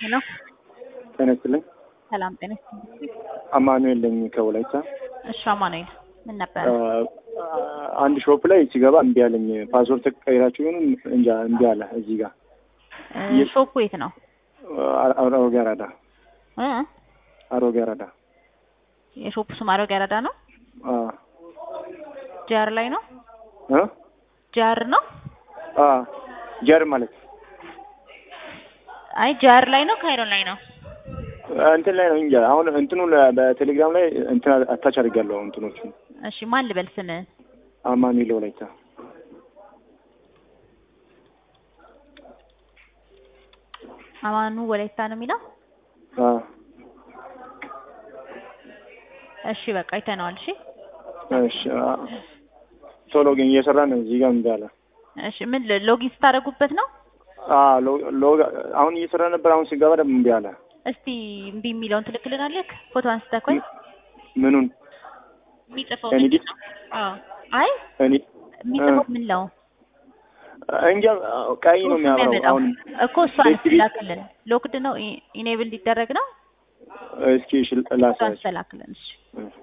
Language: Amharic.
ሄሎ ጤና ይስጥልኝ። ሰላም ጤና ይስጥልኝ። አማኑኤል ነኝ ከወላይታ። እሺ አማኑኤል ምን ነበር? አንድ ሾፕ ላይ ሲገባ እምቢ አለኝ። ፓስወርድ ተቀይራችሁ ይሁን እንጃ እምቢ አለ። እዚህ ጋር እ ሾፑ የት ነው? አሮጌ አራዳ እ አሮጌ አራዳ የሾፑ ስም አሮጌ አራዳ ነው። አ ጃር ላይ ነው። እ ጃር ነው። አ ጀር ማለት አይ ጃር ላይ ነው። ካይሮ ላይ ነው። እንትን ላይ ነው እንጃ። አሁን እንትኑ በቴሌግራም ላይ እንትን አታች አድርጋለሁ እንትኖቹ እሺ ማን ልበል ስምህን? አማኑኤል ወላይታ አማኑ ወላይታ ነው የሚለው። አ እሺ በቃ አይተነዋል። እሺ እሺ አ ቶሎ ግን እየሰራ ነው። እዚህ ጋር እምቢ አለ። እሺ ምን ሎጊን ስታደርጉበት ነው? አ ሎግ አሁን እየሰራ ነበር። አሁን ሲገባ ደግሞ እምቢ አለ። እስቲ እምቢ የሚለውን ትልክልናለህ? ፎቶ አንስተህ ቆይ ምኑን የሚጽፈው ኤኒዲ ምንድን ነው? አዎ አይ እኔ የሚጽፈው ምን ነው? እንጃ ቀይ ነው የሚያበራው። የሚያመጣው አሁን እኮ እሷን ቤት ቤት- ላክልን። ሎክድ ነው ኢኔብል ሊደረግ ነው። እስኪ እሺ እሷን ላሳያችሁ። ስላክልን። እሺ እሺ